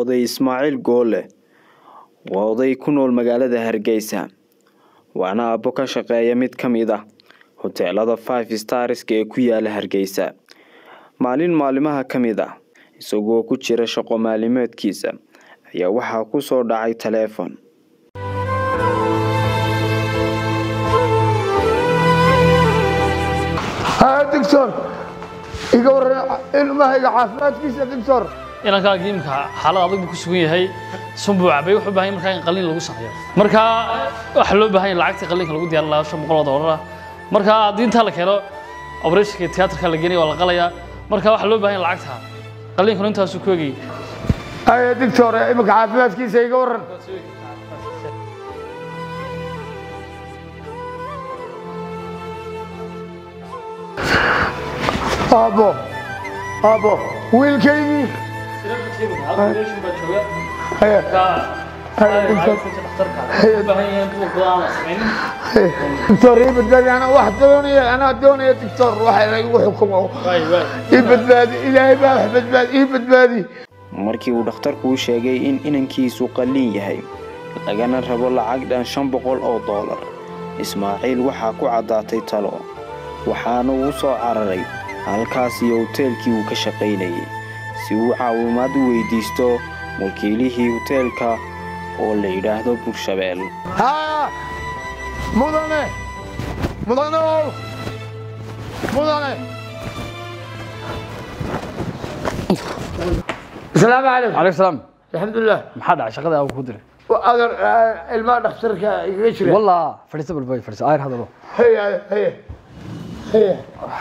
oday ismaaciil goole waa oday ku nool magaalada hargeysa waana aabbo ka shaqeeya mid ka mid ah hoteelada five starska ee ku yaala hargeysa maalin maalimaha ka mid ah isagoo ku jira shaqo maalimeedkiisa ayaa waxaa ku soo dhacay taleefon dictor iga waran ilmahayga caafimaadkiisa dictor inankaagi imika xaalad adag buu ku sugan yahay sunbuu cabay wuxuu u baahan yahay markaa in qalliin lagu sameeyo marka waxaa loo baahan yahay lacagtii qalliinka lagu diyaarin lahaa shan boqol oo doolar ah marka haddii intaa la keeno operationka tiyaatarka la geenaya waa la qalayaa marka waxaa loo baahan yahay lacagta qalliinkuna intaasuu ku egayay ay dictor imika caafimaadkiisa iga waran aabbo aabbo wiilkaygii Haye. dictor ii badbaadi anaa wax doonaya anaa doonaya dictor waxa lagu xukumo ii badbaadi ilaahay baa wax badbaadi ii badbaadi markii uu dhakhtarku u sheegay in inankiisu qalliin yahay lagana rabo lacag dhan shan boqol oo doolar ismaaciil waxaa ku caddaatay talo waxaana uu soo cararay halkaas iyo hoteelkii uu ka shaqaynayay si uu caawimaad u weydiisto wakiilihii hoteelka oo la yidhaahdo burshabeel ها مدنه مدنه مدنه السلام عليكم calaykum salaam الحمد لله maxaa dhacay shaqada aan ku diray وأقدر الماء دكتورك يشري wallah fadhiisa balbay fadhiisa ayr hadalo هيا هيا هيا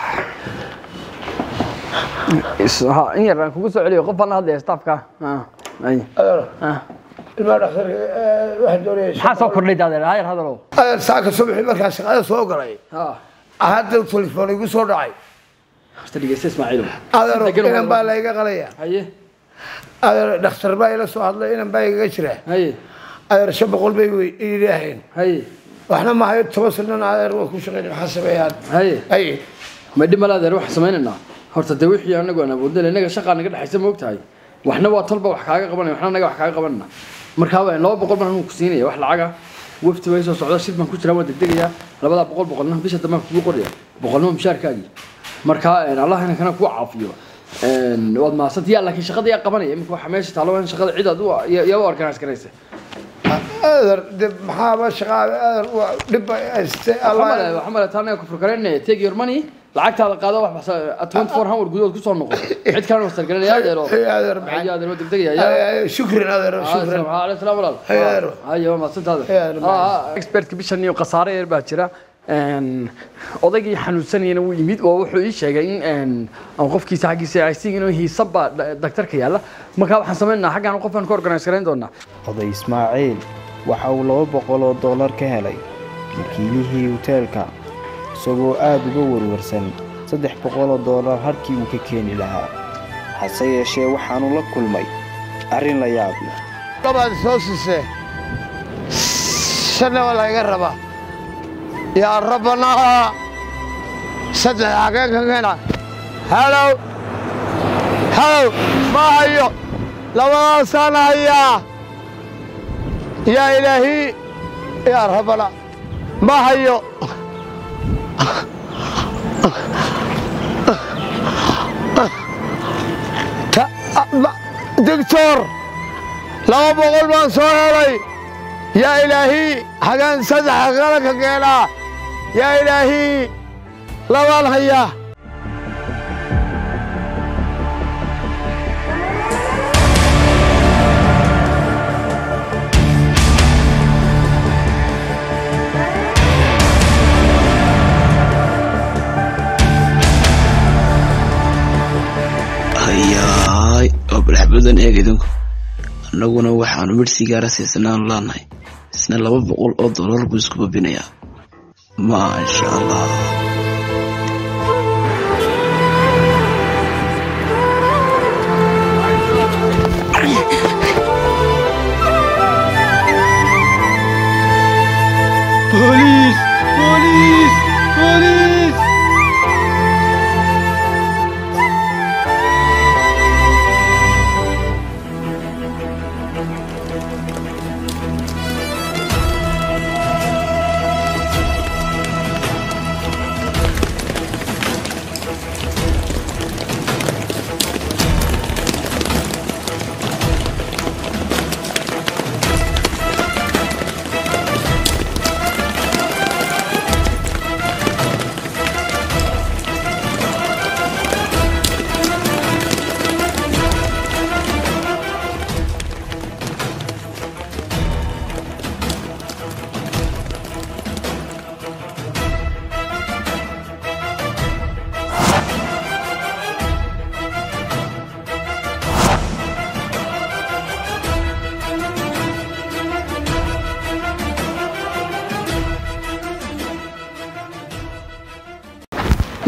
in yar aan kugu soo celiyo qof baan la hadlaya staafka أقدر الماء دكتورك واحد دوري maxaa soo kordhay daadeer ayr hadalo أقدر ساعة الصبح مركز شغال سوق قري هذا التليفون يقول صور داعي horta dhegeysta ismaaciilow أقدر إن بالا يقليا haye أقدر دكتور باي لا سو هذا إن باي يشري haye أقدر شاب قلبي يلهين haye waxna ma hayo toban sanana adeer waa ku shaqeyn waxaa sameeyaan haye ay ma dhib mala adeer waxaan sameynaynaa horta dee wixii anagu aan awoodnay innaga shaqaa naga dhexaysa ma ogtahay waxna waa tolba wax kaaga qabanaya waxna naga wax kaaga qabanana markaa waa laba boqol baan ku siinaya wax lacaga wafti way soo socda shir baan ku jiraa waan degdegayaa labadaa boqol boqolna bisha dambe aan kugu qoraya boqolnimo mushaarkaagii markaa allah ina kana kuu caafiyo waad mahadsantahay yaa laakiin shaqada yaa qabanaya imika waxa meesha taalo in shaqada cid aad u yaa u organise garaysa adeer de maxaaba shaqaa adeer waa dhib ay haystay allah waxaa male taa anaga kufur karaynaya take your money lacagtaada qaado wax basa twenty four hour gudahood kusoo noqo cid kalena wastar garanaya adeero Hey, adeer ayo adeero degdegaya Ay, ay, shukran adeer shukran عليه السلام walaal Hey, adeero. ayo ma santaada Hey, adeero. expertka bishan iyo khasaare yar baa jira odaygii xanuunsanayana wuu yimid oo wuxuu ii sheegay in aan qofkiisa xaggiisa aysiin inuu hiisab baa daktarka yaalla markaa waxaan sameynaynaa xaggaan qofkaan ka organise garayn doonaa oday ismaaciil waxa uu laba boqol oo doolar ka helay wakiilihii hoteelka isagoo aada uga warwarsan saddex boqol oo doolar halkii uu ka keeni lahaa hase yeeshee waxaanu la kulmay arrin la yaab leh labaad soo siisee shanna waa laga rabaa yaa rabbanaa saddex xageen ka keena halow halow ma hayo labadaasaan hayaa yaa ilaahi yaa rabbana ma hayo Ta- ma- doctor laba boqol baan soo helay yaa ilaahi hagaan saddex qala ka keenaa yaa ilaahi labaan hayaa hayaay oo balxbadan eeg idinku annaguna waxaanu midh sigaara siisanaan laanahay isna laba boqol oo dollar buu isku babinayaa maasha allah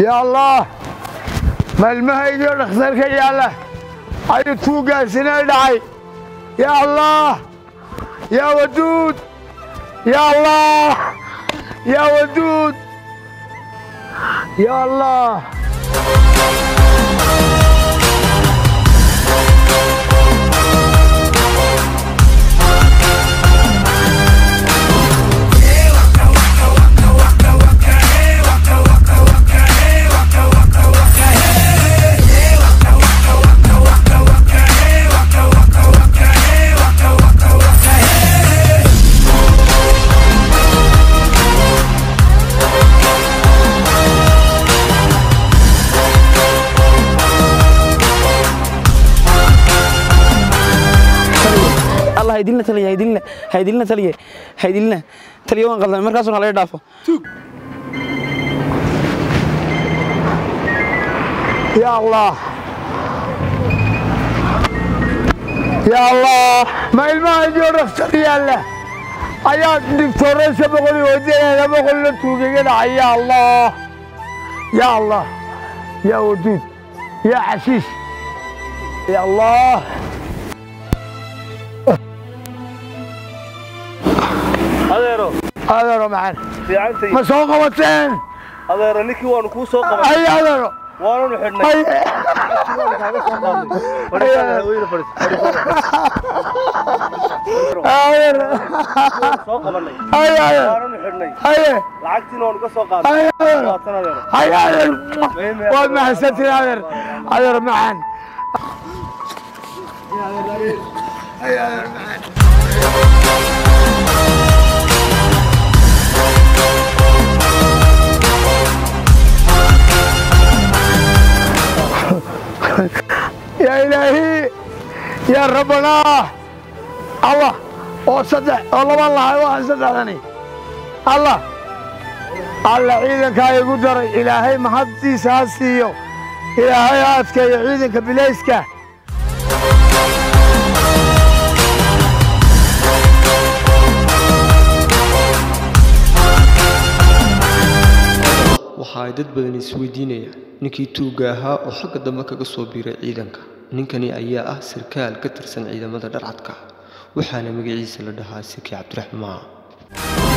yaa allah maalmahaygiio dhakhtarka yaalla ayuu tuuggaasina dhacay yaa allah yaa waduud yaa allah yaa waduud yaa allah allah haydilna taliya haydilna haydilna taliya haydilna taliya waan qaldan markaasuna laga dhaafo yaa allah yaa allah ma ilmahaygiio dhakhtar yaalla ayaa digtooraysa boqoli wajahada boqolna tuugaga dhacay yaa allah yaa allah yaa waduud yaa xashiish yaa allah adeero adeero maxan fiicantay ma soo qabateen adeero ninkii waanu kuu soo qaban ay adeero waananu xidhnay ay waanu kaaga soo qaadnay fadhiisana haweyne fadhiis adeero soo qabanay ay adeero waananu xidhnay ay lacagtiina waanu ka soo qaadnay ay adeero waatan adeero ay adeero waad mahadsantiin adeer adeer maxan yaa ilaahi yaa rabbanaa allah oo saddex oo laba lahay waxaan saddexdani allah alla ciidankaa igu daray ilaahay mahaddiisa ha siiyo ilaahay ha adkeeyo ciidanka bilayska waxa ay dad badan isweydiinayaan ninkii tuugga ahaa oo xagga dambe kaga soo biiray ciidanka ninkani ayaa ah sarkaal ka tirsan ciidamada dharcadka waxaana magaciisa la dhahaa siki cabdiraxmaan